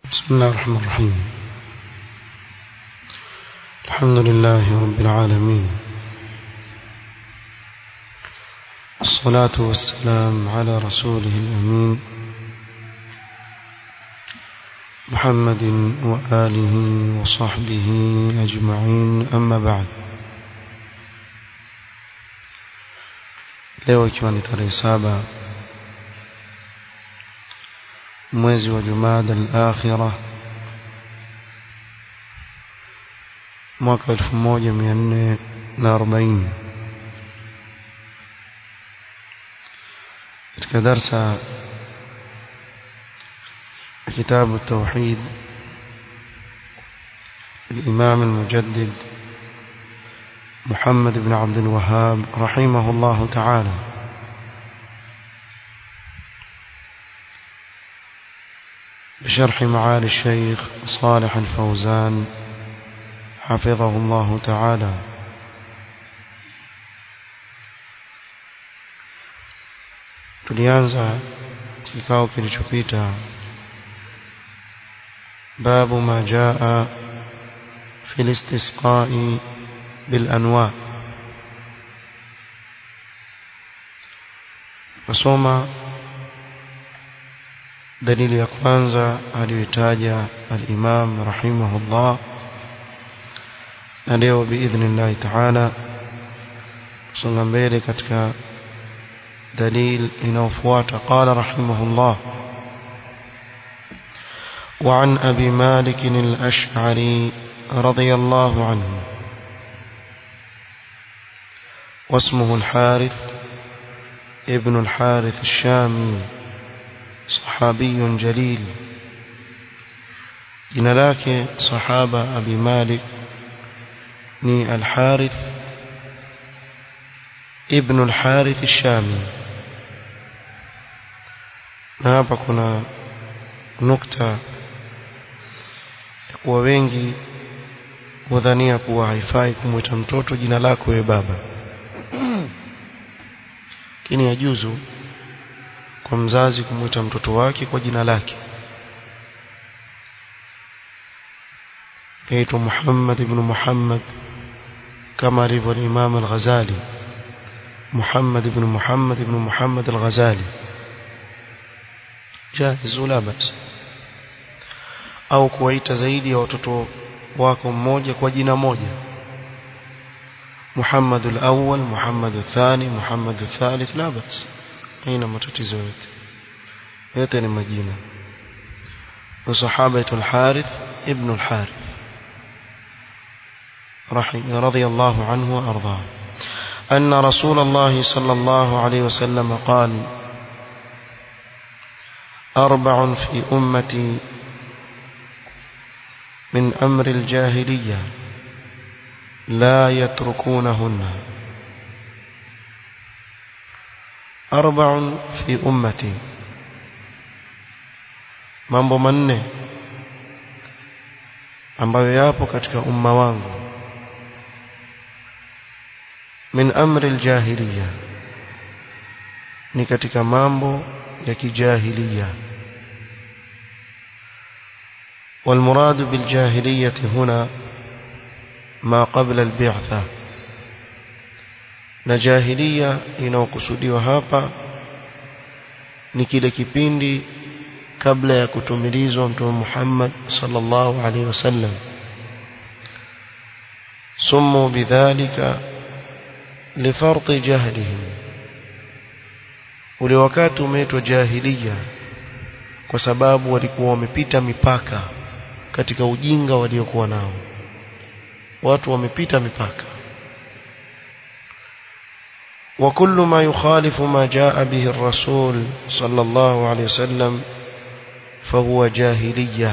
بسم الله الرحمن الرحيم الحمد لله رب العالمين الصلاة والسلام على رسوله الأمين محمد وآله وصحبه أجمعين أما بعد leo ikiwa ni tarehe saba mwezi wa Jumada al-Akhirah mwaka 1440 katika darsa كتاب التوحيد الإمام المجدد محمد بن عبد الوهاب رحمه الله تعالى بشرح معالي الشيخ صالح الفوزان حفظه الله تعالى tulianza kikao kilichopita باب ما جاء في الاستسقاء بالأنواع nasoma dalili ya kwanza aliyotaja al-Imam rahimahullah na leo biidhnillah ta'ala songa mbele katika dalil inayofuata qala rahimahullah وعن أبي مالك الأشعري رضي الله عنه واسمه الحارث ابن الحارث الشامي صحابي جليل jina lake sahaba abi malik ni al-harith ibn al-harith ash-shami na hapa kuna nukta kuwa wengi hudhania kuwa haifai kumwita mtoto jina lako wewe baba lakini yajuzu kwa mzazi kumwita mtoto wake kwa jina lake kaitwa Muhammad ibn Muhammad kama alivyo Imam al-Ghazali Muhammad ibn Muhammad ibn Muhammad al-Ghazali jaiz la bas au kuwaita zaidi ya watoto wako mmoja kwa jina moja Muhammad al-awwal Muhammad al-thani Muhammad al-thalith la bas haina matatizo yote yote ni majina وصحابه الحارث ابن الحارث رضي الله عنه وارضاه ان رسول الله صلى الله عليه وسلم قال اربع في امتي من امر الجاهليه لا يتركونهن أربع في أمتي mambo manne ambayo yapo katika umma wangu min amri aljahiliya ni katika mambo ya kijahiliya والمراد بالجاهلية هنا ما قبل البعثة na jahiliya inayokusudiwa hapa ni kile kipindi kabla ya kutumilizwa mtume Muhammad sallallahu alaihi wasallam sumu bidhalika lifarti jahlihim ule wakati umeitwa jahiliya kwa sababu walikuwa wamepita mipaka katika ujinga waliokuwa nao watu wamepita mipaka وكل ما يخالف ما جاء به الرسول صلى الله عليه وسلم فهو جاهلية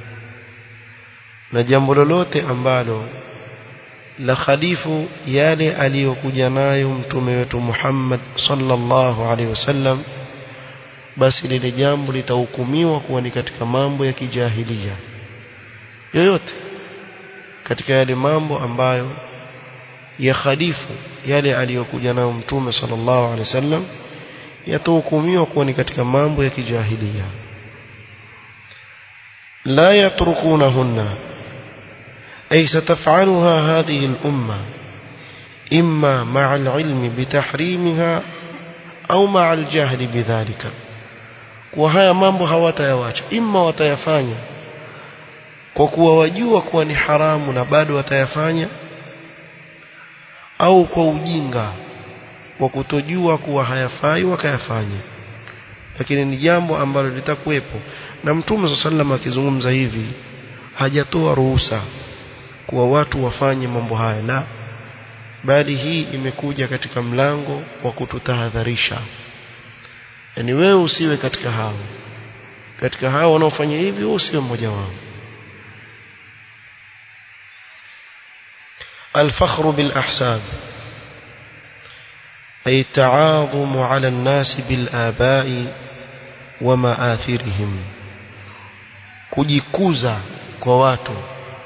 na jambo lolote ambalo la khalifu yale aliyokuja nayo mtume wetu Muhammad sallallahu alaihi wasallam basi lile jambo litahukumiwa kuwa ni katika mambo ya kijahilia yoyote katika yale mambo ambayo ya khalifu yale aliyokuja nayo mtume sallallahu alaihi wasallam yatahukumiwa kuwa ni katika mambo ya kijahilia لا يتركونهن أي ستفعلها هذه الأمة إما مع العلم بتحريمها أو مع الجهل بذلك وهaya mambo hawatayawacha imma watayafanya kwa kuwa wajua kuwa ni haramu na bado watayafanya au kwa ujinga wa kutojua kuwa hayafai wakayafanya lakini ni jambo ambalo litakuwepo na mtume swalla sallam akizungumza hivi hajatoa ruhusa kuwa watu wafanye mambo haya la bali hii imekuja katika mlango wa kututahadharisha yani wewe usiwe katika hao katika hao wanaofanya hivi wewe usiwe mmoja wao الفخر بالأحساب أي التعاظم على الناس بالآباء ومآثرهم kujikuza kwa watu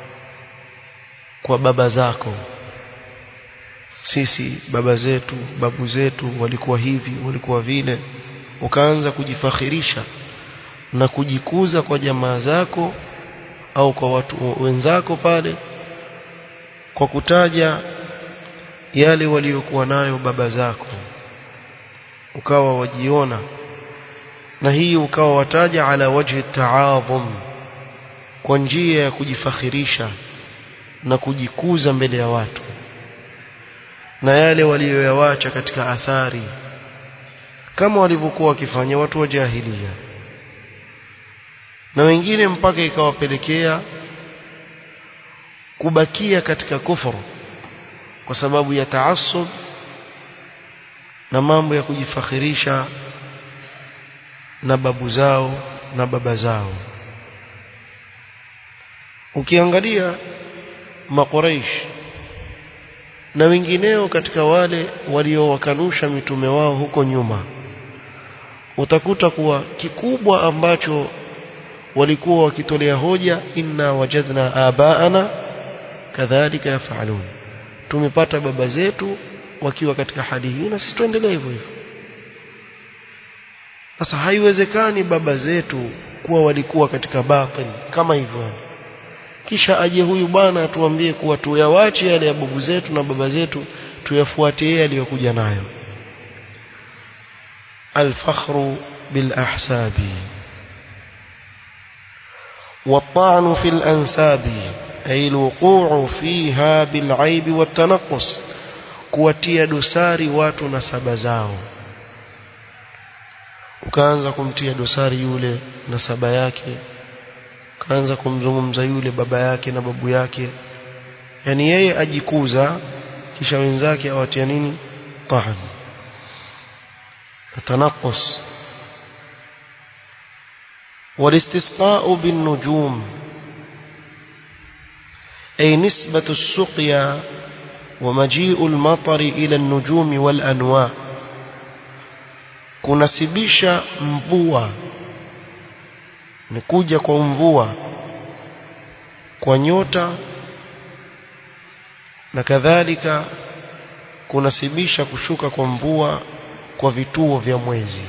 kwa baba zako sisi baba zetu babu zetu walikuwa hivi walikuwa vile ukaanza kujifakhirisha na kujikuza kwa jamaa zako au kwa watu wenzako pale kwa kutaja yale waliokuwa nayo baba zako ukawa wajiona na hii ukawa wataja ala wajhi taadhum kwa njia ya kujifakhirisha na kujikuza mbele ya watu na yale walioyawacha katika athari kama walivyokuwa wakifanya watu wa jahilia na wengine mpaka ikawapelekea kubakia katika kufuru kwa sababu ya taassub na mambo ya kujifakhirisha na babu zao na baba zao ukiangalia makuraish na wengineo katika wale waliowakanusha mitume wao huko nyuma utakuta kuwa kikubwa ambacho walikuwa wakitolea hoja inna wajadna abaana kadhalika yafalun tumepata baba zetu wakiwa katika hali hii na sisi tuendelee hivyo hivyo sasa haiwezekani baba zetu kuwa walikuwa katika batil kama hivyo kisha aje huyu bwana atuambie kuwa tuyawache yale ya babu zetu na baba zetu tuyafuate yeye aliyokuja nayo الفخر بالأحساب والطعن في الأنساب أي الوقوع فيها بالعيب والتنقص kuwatia dosari watu na saba zao ukaanza kumtia dosari yule na saba yake ukaanza kumzungumza yule baba yake na babu yake yani yeye ajikuza kisha wenzake awatia nini tahan tanaqus والاستسقاء بالنجوم أي نسبة السقيا ومجيء المطر إلى النجوم والأنواع kunasibisha mvua ni kuja kwa mvua kwa nyota na kadhalika kunasibisha kushuka kwa mvua kwa vituo vya mwezi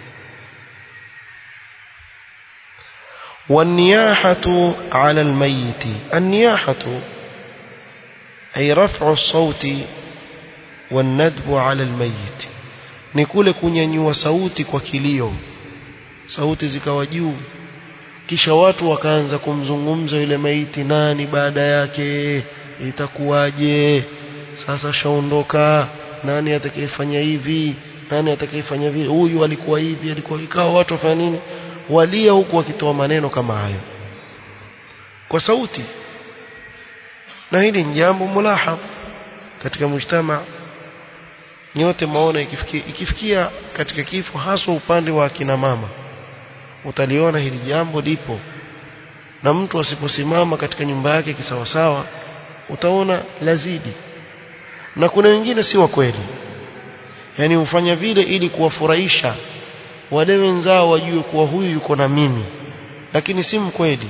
والنياحة على الميت النياحة أي رفع الصوت والندب على الميت ni kule kunyanyua sauti kwa kilio sauti zikawa juu kisha watu wakaanza kumzungumza yule maiti nani baada yake itakuwaje sasa shaondoka nani atakayefanya hivi nani atakayefanya vile huyu alikuwa hivi alikuwa ikawa watu wafanya nini walia huku wakitoa maneno kama hayo kwa sauti na hili ni jambo mulahab katika mujtama nyote maona ikifikia, ikifikia katika kifo haswa upande wa akina mama utaliona hili jambo lipo na mtu asiposimama katika nyumba yake kisawasawa utaona lazidi na kuna wengine si wa kweli yani hufanya vile ili kuwafurahisha wale wenzao wajue kuwa huyu yuko na mimi lakini si mkweli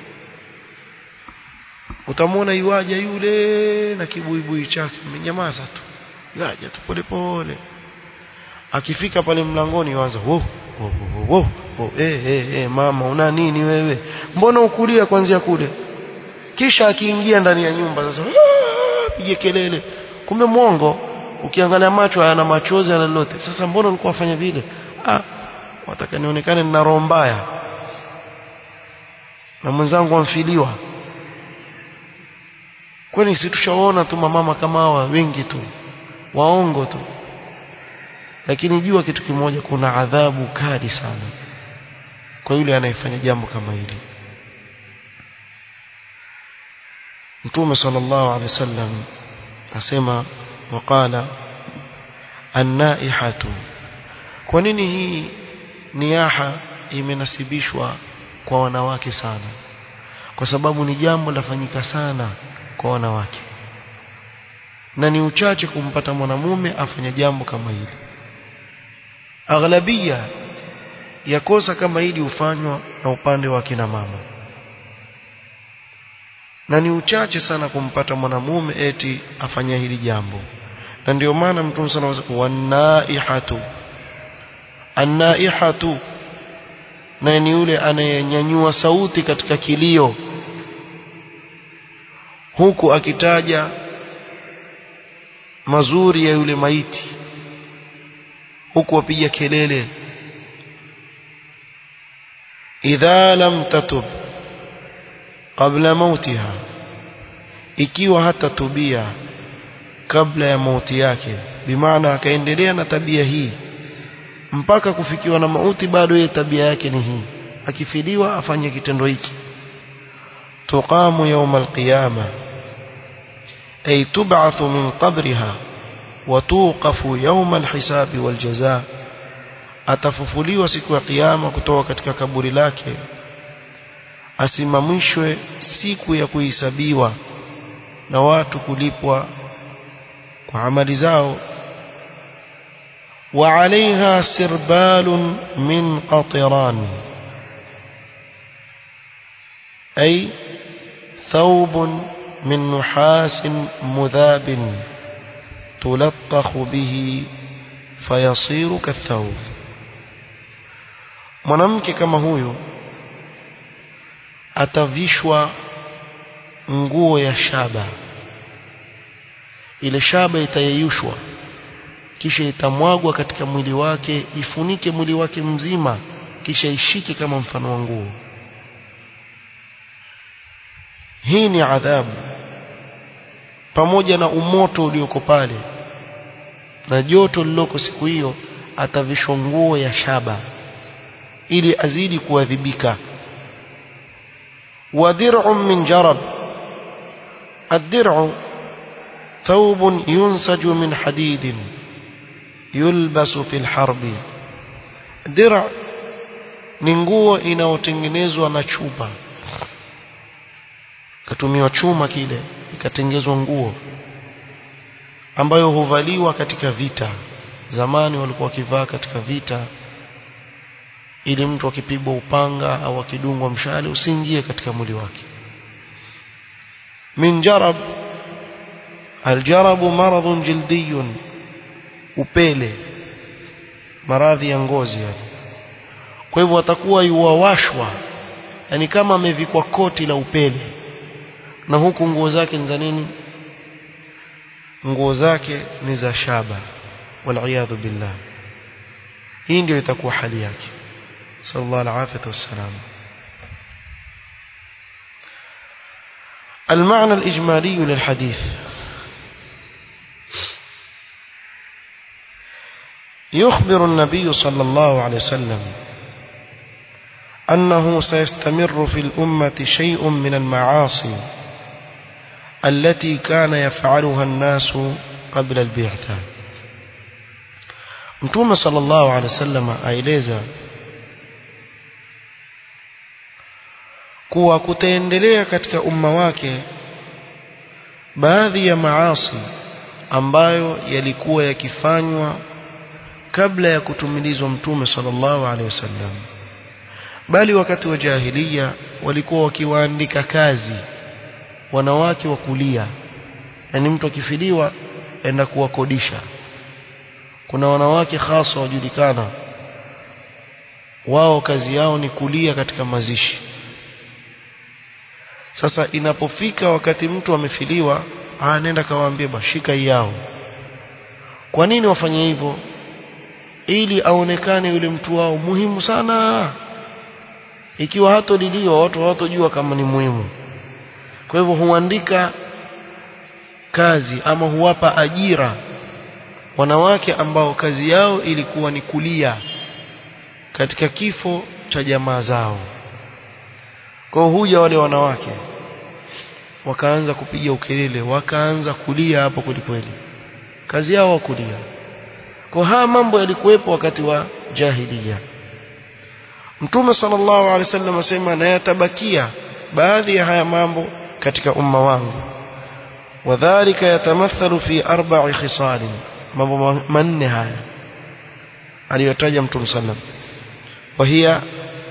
utamwona iwaja yule na kibuibui chake amenyamaza tu yaja tu pole pole akifika pale mlangoni waanza oh oh, oh, oh, oh, eh, eh, eh, mama una nini wewe mbona ukulia kwanzia kule kisha akiingia ndani ya nyumba sasa pige kelele kumbe mwongo ukiangalia macho hayana machozi yana lolote sasa mbona ulikuwa wafanya vile ah wataka nionekane nina roho mbaya na mwenzangu amfiliwa kwani si tushaona tu mamama kama hawa wengi tu waongo tu lakini jua kitu kimoja kuna adhabu kali sana kwa yule anayefanya jambo kama hili Mtume sallallahu alaihi wasallam asema waqala an-naihatu kwa nini hii niyaha imenasibishwa kwa wanawake sana kwa sababu ni jambo lafanyika sana kwa wanawake na ni uchache kumpata mwanamume afanya jambo kama hili aghlabia ya kosa kama hili hufanywa na upande wa kina mama na ni uchache sana kumpata mwanamume eti afanya hili jambo na ndio maana mtume sana anasema wanaihatu anaihatu na ni yule anayenyanyua sauti katika kilio huku akitaja mazuri ya yule maiti huku wapiga kelele idha lam tatub qabla mautiha ikiwa hata tubia kabla ya mauti yake bimaana akaendelea na tabia hii mpaka kufikiwa na mauti bado yeye tabia yake ni hii akifiliwa afanye kitendo hiki tuqamu yawm alqiyama ay tub'athu min qabriha wa tuqafu yawm alhisabi waljazaa atafufuliwa siku ya kiyama kutoka katika kaburi lake asimamishwe siku ya kuhesabiwa na watu kulipwa kwa amali zao وعليها سربال من قطران أي ثوب من نحاس مذاب تلطخ به فيصير كالثوب mwanamke kama huyo atavishwa nguo ya shaba ile shaba itayeyushwa kisha itamwagwa katika mwili wake ifunike mwili wake mzima kisha ishike kama mfano wa nguo hii ni adhabu pamoja na umoto ulioko pale na joto liloko siku hiyo atavishwa nguo ya shaba ili azidi kuadhibika wadir'un min jarab ad-dir'u thawbun yunsaju min hadidin yulbasu fil harbi dir' ni nguo inayotengenezwa na chuma katumiwa chuma kile ikatengezwa nguo ambayo huvaliwa katika vita zamani walikuwa wakivaa katika vita ili mtu akipigwa upanga au akidungwa mshale usiingie katika mwili wake min jarab aljarabu maradhun jildiyun upele maradhi ya ngozi yani kwa hivyo atakuwa yuwashwa yani kama amevikwa koti la upele na huku nguo zake ni za nini nguo zake ni za shaba waliyadhu billah hii ndio itakuwa hali yake sallallahu alaihi wasallam المعنى الإجمالي للحديث يخبر النبي صلى الله عليه وسلم أنه سيستمر في الأمة شيء من المعاصي التي كان يفعلها الناس قبل البعثة متوم صلى الله عليه وسلم aeleza kuwa kutaendelea katika umma wake baadhi ya maasi ambayo yalikuwa yakifanywa kabla ya kutumilizwa mtume sallallahu alaihi wasallam bali wakati wa jahiliya walikuwa wakiwaandika kazi wanawake wa kulia yani mtu akifiliwa enda kuwakodisha kuna wanawake hasa wajulikana wao kazi yao ni kulia katika mazishi sasa inapofika wakati mtu amefiliwa ah nenda kawaambie bashika yao kwa nini wafanye hivyo ili aonekane yule mtu wao muhimu sana ikiwa hatoliliwa watu hawatojua kama ni muhimu kwa hivyo huandika kazi ama huwapa ajira wanawake ambao kazi yao ilikuwa ni kulia katika kifo cha jamaa zao kwa huja wale wanawake wakaanza kupiga ukelele wakaanza kulia hapo kwelikweli kazi yao kulia kwa haya mambo yalikuwepo wakati wa jahiliya Mtume sallallahu alaihi wasallam asema na yatabakia baadhi ya haya mambo katika umma wangu wadhālika yatamathalu fi arba'i khisal mambo manne haya aliyotaja Mtume sallam وهي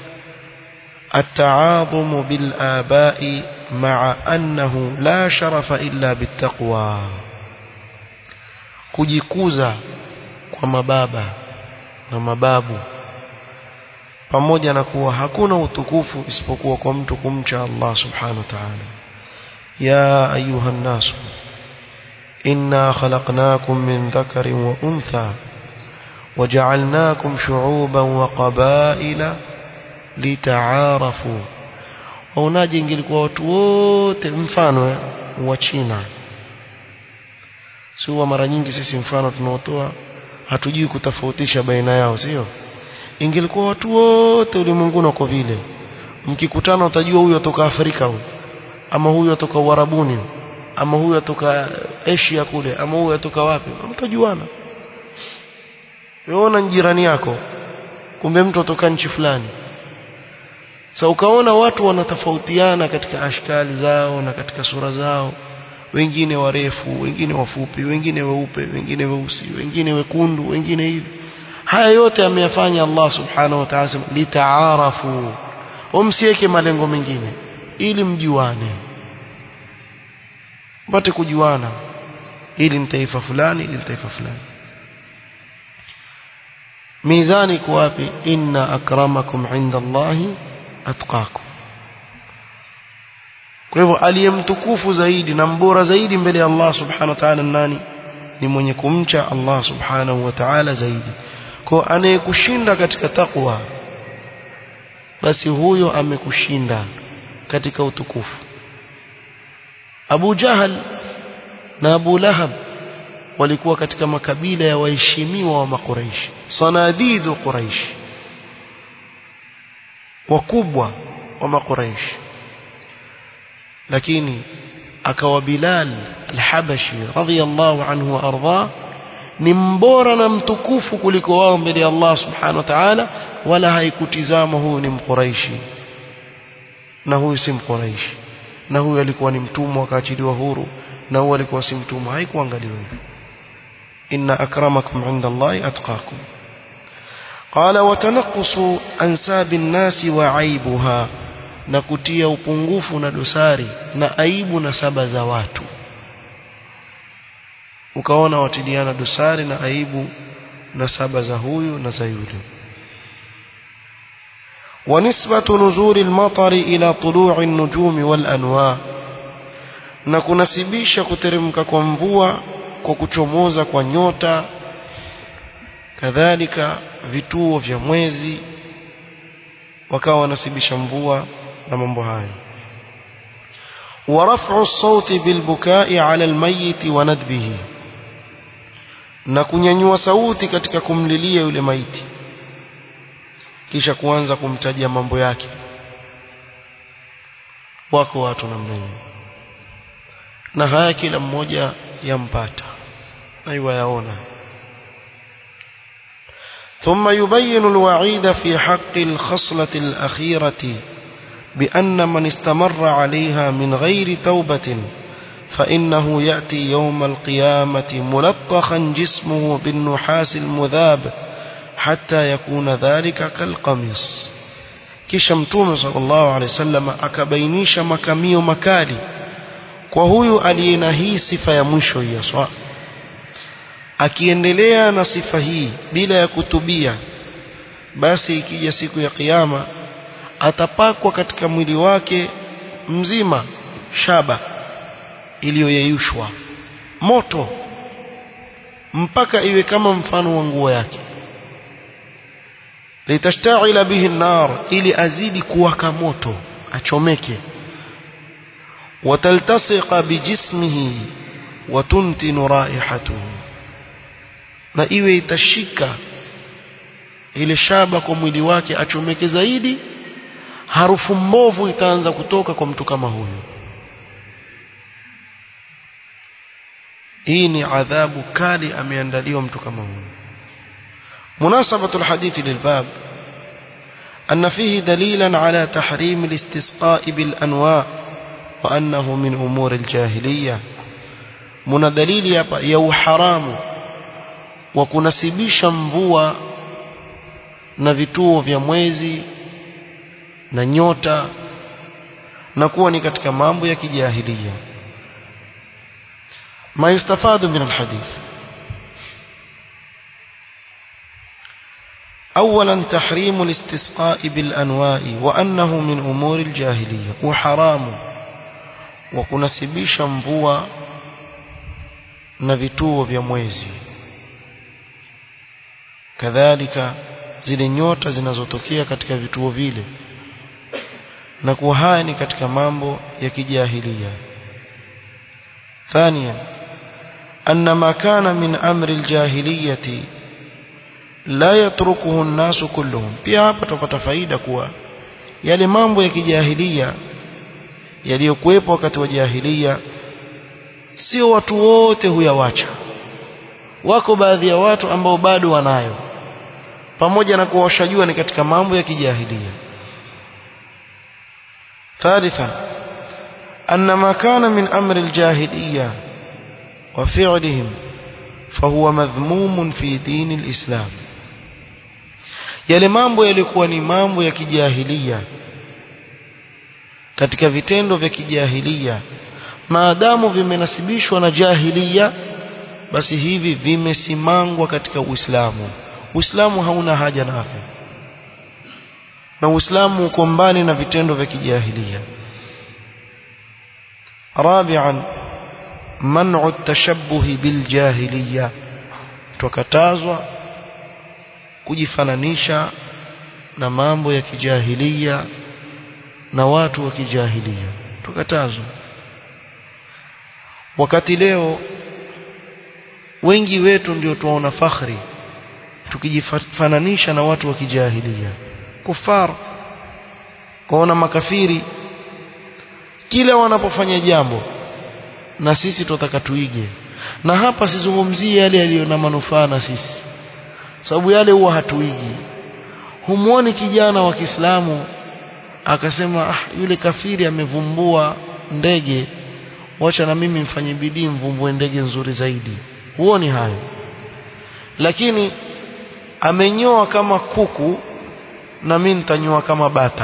التعاظم بالآباء مع أنه لا شرف إلا بالتقوى kujikuza kwa mababa na mababu pamoja na kuwa hakuna utukufu isipokuwa kwa mtu kumcha Allah subhanahu wa ta'ala ya ayuha nasu inna khalaqnakum min dhakarin wa untha وجعلناكم شعوبا وقبائل لتعارفوا waonaje ingelikuwa watu wote mfano wa China sio mara nyingi sisi mfano tunaotoa hatujui kutofautisha baina yao sio ingelikuwa watu wote ulimwenguni wako vile mkikutana utajua huyu atoka Afrika huyu ama huyu atoka Uarabuni ama huyu atoka Asia kule ama huyu atoka wapi mtajuana weona jirani yako kumbe mtu atoka nchi fulani sasa ukaona watu wanatofautiana katika ashkali zao na katika sura zao wengine warefu wengine wafupi wengine weupe wengine weusi wengine wekundu wengine hivi haya yote ameyafanya Allah subhanahu wa ta'ala litaarafu umsiweke malengo mengine ili mjuane mpate kujuana ili ni taifa fulani ili ni taifa fulani mizani iko wapi inna akramakum inda Allahi atqakum kwa hivyo aliyemtukufu zaidi na mbora zaidi mbele ya Allah subhanahu wa ta'ala nani ni mwenye kumcha Allah subhanahu wa ta'ala zaidi kwa anayekushinda katika takwa basi huyo amekushinda katika utukufu Abu Jahal na Abu Lahab walikuwa katika makabila ya waheshimiwa wa makuraishi sanadidu quraish wakubwa wa makuraishi lakini akawa Bilal al-Habashi radhiyallahu anhu wa arda ni mbora na mtukufu kuliko wao mbele ya Allah subhanahu wa ta'ala wala haikutizama huyu ni mquraishi na huyu si mquraishi na huyu alikuwa ni mtumwa akaachiliwa huru na huyu alikuwa si mtumwa haikuangaliwa hivyo inna akramakum inda Allahi atqakum قال وتنقص أنساب الناس وعيبها na kutia upungufu na dosari na aibu na saba za watu ukaona watiliana dosari na aibu na saba za huyu na za yule ونسبة نزول المطر إلى طلوع النجوم والأنواع na kunasibisha kuteremka kwa mvua kwa kuchomoza kwa nyota kadhalika vituo vya mwezi wakawa wanasibisha mvua na mambo hayo ورفع الصوت بالبكاء على الميت وندبه na kunyanyua sauti katika kumlilia yule maiti kisha kuanza kumtajia mambo yake wako watu namna hiyo na haya kila mmoja yampata na yaona ثم يبين الوعيد في حق الخصلة الأخيرة بأن من استمر عليها من غير توبة فإنه يأتي يوم القيامة ملطخا جسمه بالنحاس المذاب حتى يكون ذلك كالقميص kisha mtume sallallahu alaihi wasallam akabainisha makamio makali kwa huyu aliye na hii sifa ya mwisho ya swa akiendelea na sifa hii bila ya kutubia basi ikija siku ya kiyama atapakwa katika mwili wake mzima shaba iliyoyeyushwa moto mpaka iwe kama mfano wa nguo yake litashtaila bihi nar ili azidi kuwaka moto achomeke wataltasiqa bijismihi watuntinu raihatuhu na iwe itashika ile shaba kwa mwili wake achomeke zaidi harufu mbovu itaanza kutoka kwa mtu kama huyu hii ni adhabu kali ameandaliwa mtu kama huyu مناسبة الحديث للباب أن فيه دليلا على تحريم الاستسقاء بالأنواع وأنه من أمور الجاهلية من دليل يو حرام وكنسبيش mvua na vituo vya mwezi na nyota na kuwa ni katika mambo ya kijahilia ما يستفاد من الحديث أولا تحريم الاستسقاء بالأنواء وأنه من أمور الجاهلية وحرام وكنسبيش mvua na vituo vya mwezi kadhalika zile nyota zinazotokea katika vituo vile na kuwa haya ni katika mambo ya kijahilia ثانيا أن ما كان من أمر الجاهلية لا يتركه الناس كلهم pia hapa tupata faida kuwa yale mambo ya kijahilia yaliyokuwepo wakati wa jahilia sio watu wote huyawacha wako baadhi ya watu ambao bado wanayo pamoja na kuwa washajua ni katika mambo ya kijahilia ثالثا أن ما كان من أمر الجاهلية وفعلهم فهو مذموم في دين الإسلام yale mambo yalikuwa ni mambo ya kijahilia katika vitendo vya kijahilia maadamu vimenasibishwa na jahilia basi hivi vimesimangwa katika Uislamu Uislamu hauna haja navyo na Uislamu uko mbali na vitendo vya kijahilia رابعا منع التشبه بالجاهلية tukatazwa kujifananisha na mambo ya kijahilia na watu wa kijahilia tukatazwa wakati leo wengi wetu ndio tuwaona fakhri tukijifananisha na watu wa kijahilia kufar kuona makafiri kila wanapofanya jambo na sisi tutataka tuige na hapa sizungumzie yale yaliyo na manufaa na sisi sababu yale huwa hatuigi humuoni kijana wa Kiislamu akasema ah, yule kafiri amevumbua ndege wacha na mimi mfanye bidii mvumbue ndege nzuri zaidi huoni hayo lakini amenyoa kama kuku na mimi nitanyoa kama bata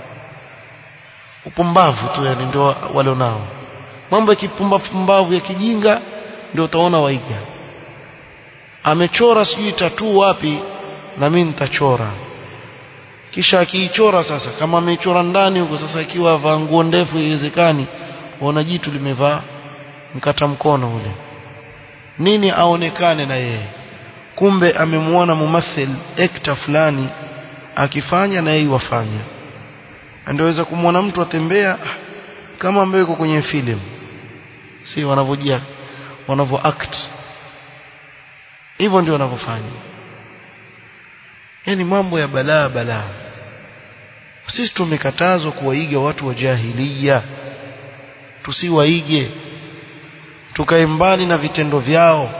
upumbavu tu yani ndio wale nao mambo ya kipumbavu ya kijinga ndio utaona waiga amechora sijui tatu wapi na mimi nitachora kisha akiichora sasa kama amechora ndani huko sasa ikiwa vaa nguo ndefu iwezekani ona jitu limevaa mkata mkono ule nini aonekane na yeye kumbe amemuona mumathil ekta fulani akifanya na yeye wafanya andoweza kumwona mtu atembea kama ambaye yuko kwenye film si wanavyojia wanavyo act hivyo ndio wanavyofanya yani mambo ya balaa balaa sisi tumekatazwa kuwaiga watu wa jahiliya tusiwaige tukae mbali na vitendo vyao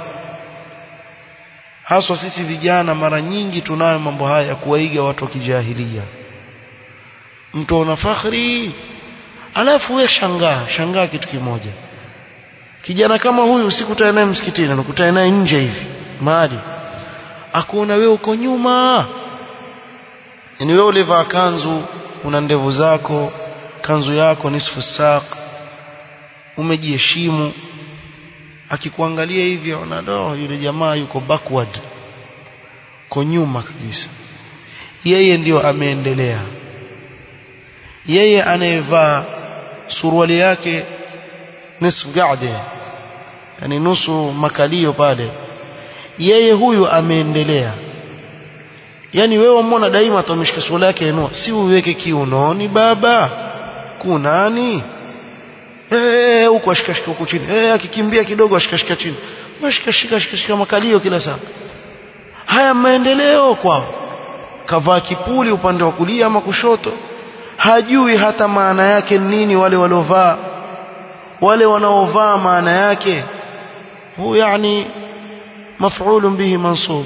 haswa sisi vijana mara nyingi tunayo mambo haya ya kuwaiga watu wa kijahilia mtu ana fakhri alafu we shangaa shangaa kitu kimoja kijana kama huyu usikutane naye msikitini unakutana naye nje hivi mahali akuona wewe uko nyuma ni wewe ulivaa kanzu una ndevu zako kanzu yako nisfu saq umejiheshimu akikuangalia hivi aona do yule jamaa yuko backward ko nyuma kabisa yeye ndiyo ameendelea yeye anayevaa suruali yake nisfu gade yani nusu makalio pale yeye huyu ameendelea yani wewe umona daima atamshika suruali yake inua si uweke kiunoni baba kunani eh huko ashikashika huko chini eh akikimbia kidogo ashikashika chini mashikashika shika makalio kila saa haya maendeleo kwao kavaa kipuli upande wa kulia ama kushoto hajui hata maana yake nini wale waliovaa wale wanaovaa maana yake hu yani maf'ulun bihi mansub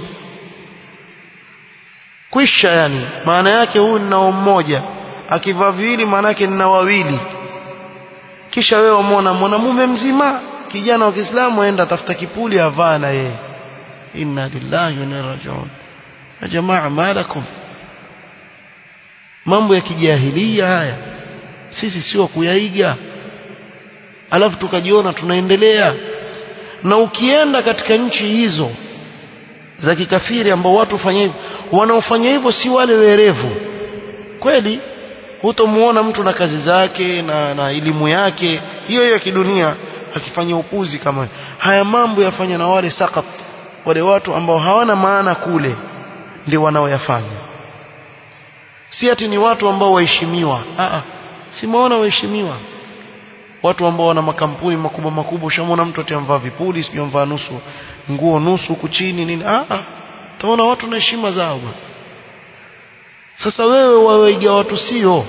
kwisha yani maana yake huyu ninao mmoja akivaa viwili maana yake nina wawili kisha wewe umwona mwanamume mzima kijana wa Kiislamu aenda tafuta kipuli avaa na yeye inna lillahi wa inna ilaihi raji'un ya jamaa malakum mambo ya kijahilia haya sisi sio kuyaiga alafu tukajiona tunaendelea na ukienda katika nchi hizo za kikafiri ambao watu fanya hivyo wanaofanya hivyo si wale werevu kweli hutomuona mtu na kazi zake na, na elimu yake hiyo hiyo ya kidunia akifanya upuzi kama haya mambo yafanya na wale sakat wale watu ambao hawana maana kule ndio wanaoyafanya si ati ni watu ambao waheshimiwa a si maona waheshimiwa watu ambao wana makampuni makubwa makubwa ushamwona mtu atiamvaa vipuli sijui amvaa nusu nguo nusu huku chini nini a a utaona watu na heshima zao bwana sasa wewe wawaiga watu sio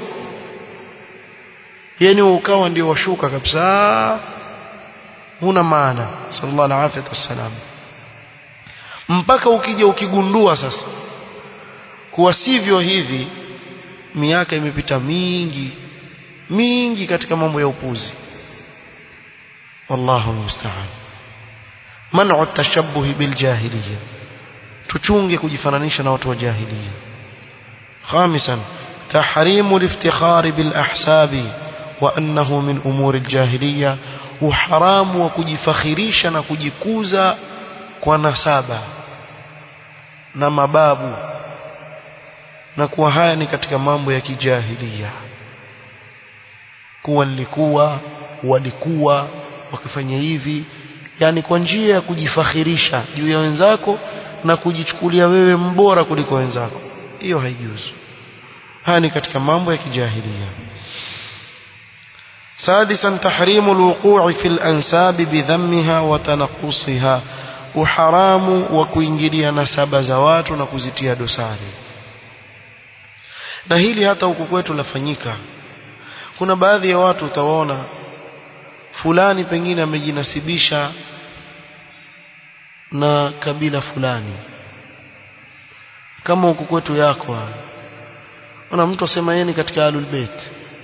yani ukawa ndio washuka kabisa huna maana sallallahu alaihi wasallam mpaka ukija ukigundua sasa kuwa sivyo hivi miaka imepita mingi mingi katika mambo ya upuzi wallahu musta'an man'u at-tashabbuh bil jahiliyya tuchunge kujifananisha na watu wa jahiliya خامسا تحريم الافتخار بالأحساب وأنه من أمور الجاهلية وحرام وكجفخريش نكجكوزا ونسابا نمباب نكوا haya ni katika mambo ya kijahilia kuwa nilikuwa walikuwa wakifanya hivi yani kwa njia ya kujifakhirisha juu ya wenzako na kujichukulia wewe mbora kuliko wenzako hiyo haijuzu haya ni katika mambo ya kijahilia سادسا تحريم الوقوع في الأنساب بذمها وتنقصها وحرام وكوingilia nasaba za watu na kuzitia dosari na hili hata huku kwetu lafanyika kuna baadhi ya watu utawaona fulani pengine amejinasibisha na kabila fulani kama huku kwetu yako ona mtu asema yeye ni katika alul bait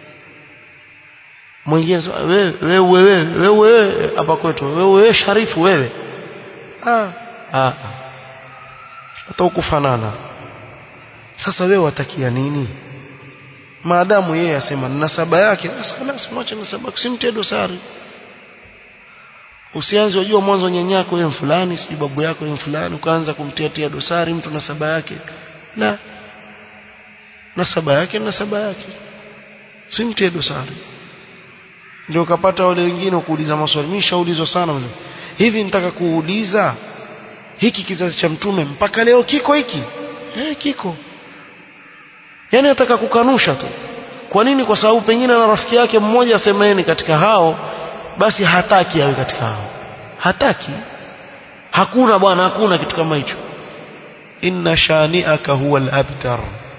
mwingine wewe wewe wewe wewe hapa kwetu wewe wewe sharifu wewe ah ah hata ukufanana sasa wewe watakia nini maadamu yeye asema nasaba yake basi خلاص mwache nasaba usimtie dosari usianze unajua mwanzo nyanyako yeye fulani sijui babu yako yeye fulani ukaanza kumtia tia dosari mtu nasaba yake la nasaba yake nasaba yake simtie dosari ndio ukapata wale wengine kuuliza maswali mimi shaulizwa sana mzee hivi nitaka kuuliza hiki kizazi cha mtume mpaka leo kiko hiki eh kiko yani nataka kukanusha tu kwa nini kwa sababu pengine na rafiki yake mmoja asema yeye ni katika hao basi hataki awe katika hao hataki hakuna bwana hakuna kitu kama hicho inna shani'aka huwa al-abtar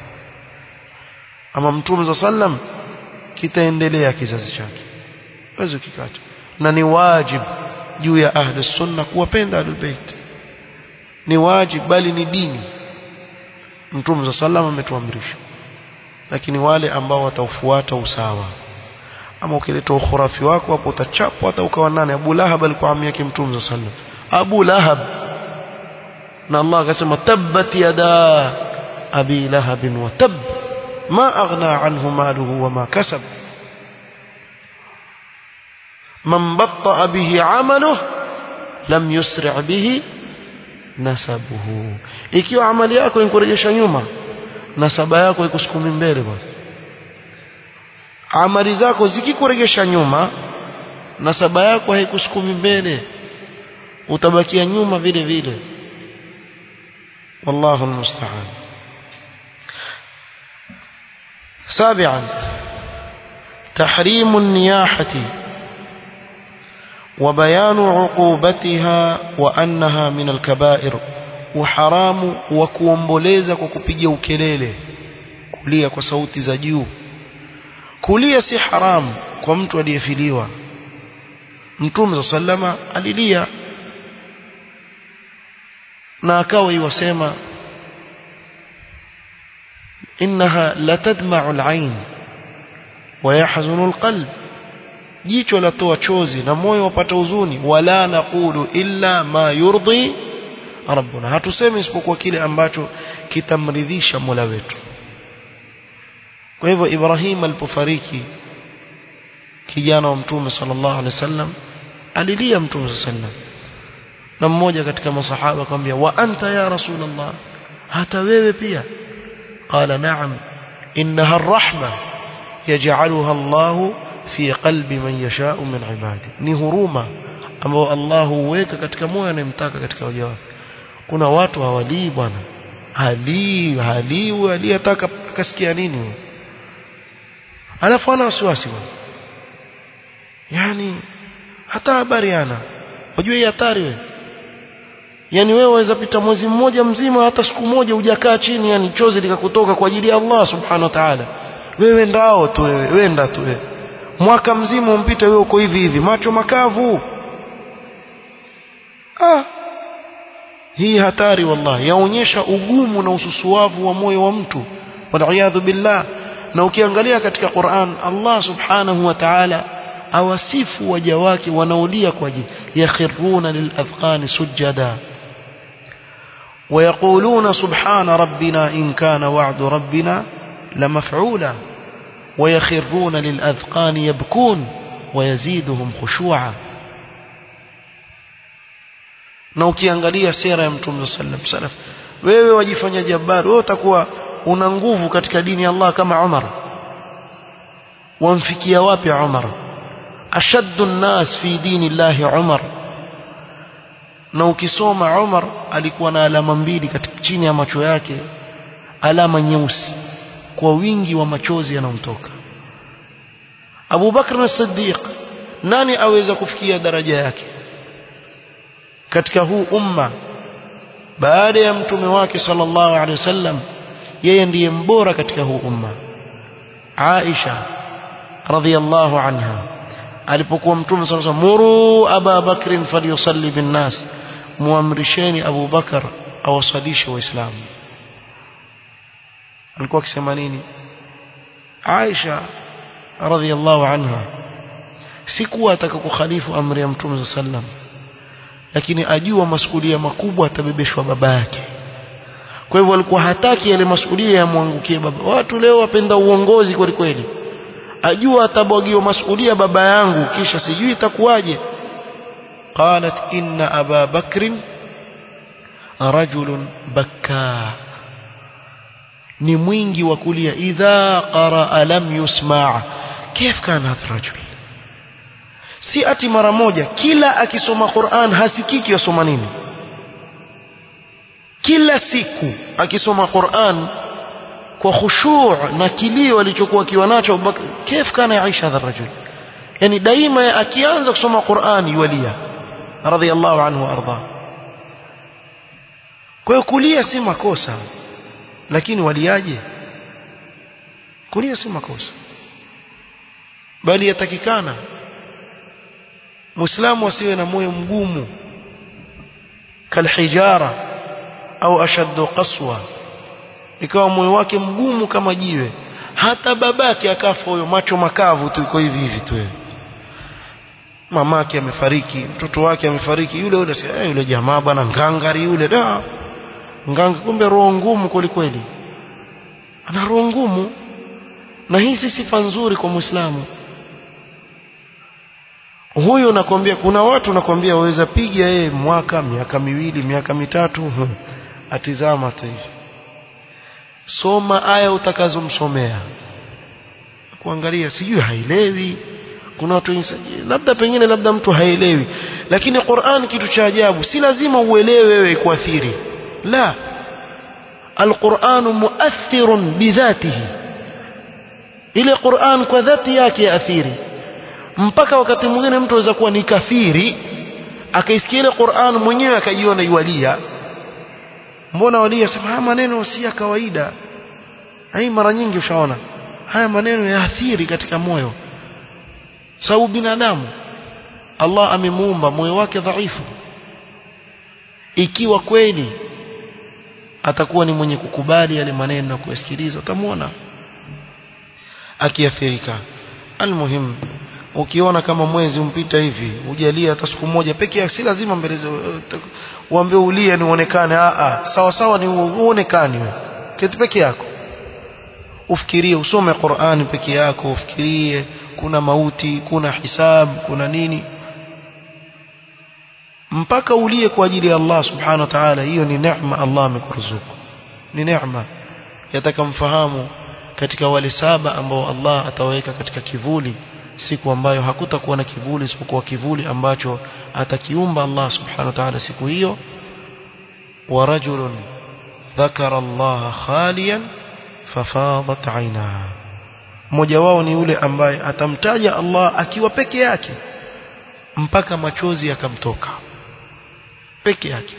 ama mtume sallam kitaendelea kizazi chake wewe ukikata na ni wajib juu ya ahli sunna kuwapenda ahlul bait ni wajib bali ni dini mtume sallam ametuamrisha lakini wale ambao wataufuata usawa ama ukileta ukhurafi wako hapo utachapwa hata ukawa nane Abu Lahab alikuwa ami yake mtume sallam Abu Lahab na Allah akasema tabbat yada abi lahab wa tab ma aghna anhu maluhu wa ma kasab man batta bihi amaluhu lam yusri' bihi nasabuhu ikiwa amali yako inkurejesha nyuma nasaba yako ikusukumi mbele bwana amali zako zikikuregesha nyuma nasaba yako haikusukumi mbele utabakia nyuma vile vile wallahu almusta'an سابعا تحريم النياحة وبيان عقوبتها وأنها من الكبائر وحرام وكوomboleza kwa kupiga ukelele kulia kwa sauti za juu kulia si haramu kwa mtu aliyefiliwa mtume sallama alilia na akawa iwasema innaha latadma'u al-ayn wa yahzunu al-qalb jicho latoa chozi na moyo wapata huzuni wala naqulu illa ma yurdi rabbuna hatusemi isipokuwa kile ambacho kitamridhisha Mola wetu kwa hivyo Ibrahim alipofariki kijana wa mtume sallallahu alaihi wasallam alilia mtume sallallahu alaihi wasallam na mmoja katika masahaba akamwambia wa anta ya rasulullah hata wewe pia qala na'am innaha arrahma yaj'aluha Allah fi qalbi man yasha'u min ibadi ni huruma ambao Allah huweka katika moyo anayemtaka katika waja wake kuna watu hawalii bwana halii halii aliyetaka akasikia nini alafu ana wasiwasi bwana yani hata habari ana unajua hii hatari wewe yani wewe waweza pita mwezi mmoja mzima hata siku moja hujakaa chini yani chozi likakutoka kwa ajili ya Allah subhanahu wa ta'ala wewe ndao tu wewe wenda tu wewe mwaka mzima umpite wewe uko hivi hivi macho makavu ah hii hatari wallahi yaonyesha ugumu na ususuavu wa moyo wa mtu wal billah na ukiangalia katika Qur'an Allah subhanahu wa ta'ala awasifu waja wake wanaolia kwa ajili yakhiruna lilazqani sujada ويقولون سبحان ربنا إن كان وعد ربنا لمفعولا ويخرون للأذقان يبكون ويزيدهم خشوعا na ukiangalia sera ya mtume sallam salaf wewe wajifanya jabbar wewe utakuwa una nguvu katika dini ya Allah kama Umar wamfikia wapi Umar ashaddu an-nas fi dini Allah Umar na ukisoma Umar alikuwa na alama mbili katika chini ya macho yake alama nyeusi kwa wingi wa machozi yanayomtoka Abu Bakr as-Siddiq nani aweza kufikia daraja yake katika huu umma baada ya mtume wake sallallahu alaihi wasallam yeye ndiye mbora katika huu umma Aisha radhiyallahu anha alipokuwa mtume sallallahu alaihi wasallam muru Aba Bakr falyusalli bin nas muamrisheni Abu Bakar awasalishe waislamu alikuwa akisema nini Aisha radhiyallahu anha sikuwa ataka kukhalifu amri ya mtume sallam lakini ajua masuhulia makubwa atabebeshwa baba yake kwa hivyo alikuwa hataki yale masuhulia yamwangukie baba watu leo wapenda uongozi kweli kweli ajua atabwagiwa masuhulia baba yangu kisha sijui itakuwaje qalat inna aba bakrin rajulun bakkaa ni mwingi wa kulia idha qaraa lam yusma kif kana hadha rajul si ati mara moja kila akisoma Qur'an hasikiki yasoma nini kila siku akisoma Qur'an kwa khushu' na kilio alichokuwa kiwa nacho Abubakar kif kana yaisha hadha rajul yani daima akianza kusoma Qur'an yulia radhiyallahu anhu arda kwa hiyo kulia si makosa lakini waliaje kulia si makosa bali yatakikana muislamu asiwe na moyo mgumu kalhijara au ashaddu qaswa ikawa moyo wake mgumu kama jiwe hata babake akafa huyo macho makavu tu iko hivi hivi tu mamake amefariki mtoto wake amefariki yule yule eh, yule jamaa bwana ngangari yule da nganga kumbe roho ngumu kweli kweli ana roho ngumu na hii si sifa nzuri kwa muislamu huyu nakwambia kuna watu nakwambia waweza piga yeye mwaka miaka miwili miaka mitatu atizama tu hivi soma aya utakazomsomea kuangalia sijui haelewi kuna watu labda pengine labda mtu haelewi lakini Qur'an kitu cha ajabu si lazima uelewe wewe kuathiri la القرآن مؤثر بذاته ile Qur'an kwa dhati yake yaathiri mpaka wakati mwingine mtu aweza kuwa ni kafiri akaisikia ile Qur'an mwenyewe akajiona yualia mbona walia sema haya maneno si ya kawaida hii mara nyingi ushaona haya maneno yaathiri katika moyo sababu binadamu Allah amemuumba moyo wake dhaifu ikiwa kweli atakuwa ni mwenye kukubali yale maneno na kuyasikiliza utamwona akiathirika almuhim ukiona kama mwezi umpita hivi ujalie hata siku moja peke yake si lazima mbele uambie ulie ni uonekane a a sawa sawa ni uonekane wewe keti peke yako ufikirie usome Qur'ani peke yako ufikirie kuna mauti kuna hisab kuna nini mpaka ulie kwa ajili ya Allah subhanahu wa ta'ala hiyo ni neema Allah amekuruzuku ni neema yataka mfahamu katika wale saba ambao Allah ataweka katika kivuli siku ambayo hakutakuwa na kivuli isipokuwa kivuli ambacho atakiumba Allah subhanahu wa ta'ala siku hiyo wa rajulun dhakara Allah khaliyan fafadat aina mmoja wao ni yule ambaye atamtaja Allah akiwa peke yake mpaka machozi yakamtoka peke yake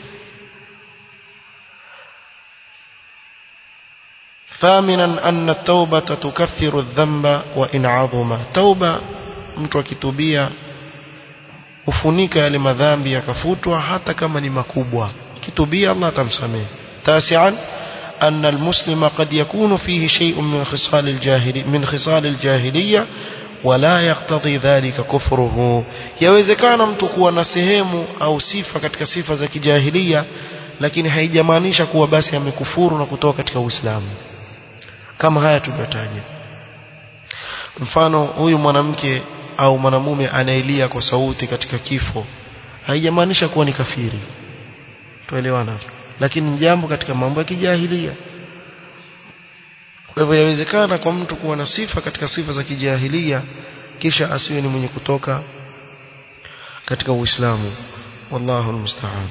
ثامنا أن التوبة تكفر الذنب وإن عظم توبة mtu akitubia ufunika yale madhambi yakafutwa hata kama ni makubwa kitubia Allah atamsamehe tasian أن المسلم قد يكون فيه شيء من خصال الجاهلية من خصال الجاهلية ولا يقتضي ذلك كفره yawezekana mtu kuwa na sehemu au sifa katika sifa za kijahilia lakini haijamaanisha kuwa basi amekufuru na kutoka katika Uislamu kama haya tuliyotaja mfano huyu mwanamke au mwanamume anaelia kwa sauti katika kifo haijamaanisha kuwa ni kafiri tuelewana lakini ni jambo katika mambo ya kijahilia kwa hivyo yawezekana kwa mtu kuwa na sifa katika sifa za kijahilia kisha asiwe ni mwenye kutoka katika Uislamu wallahu almusta'an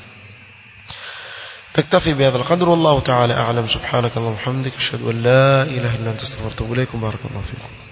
نكتفي بهذا القدر والله تعالى أعلم سبحانك اللهم وبحمدك أشهد أن لا إله إلا أنت استغفرك وأتوب إليكم بارك الله فيكم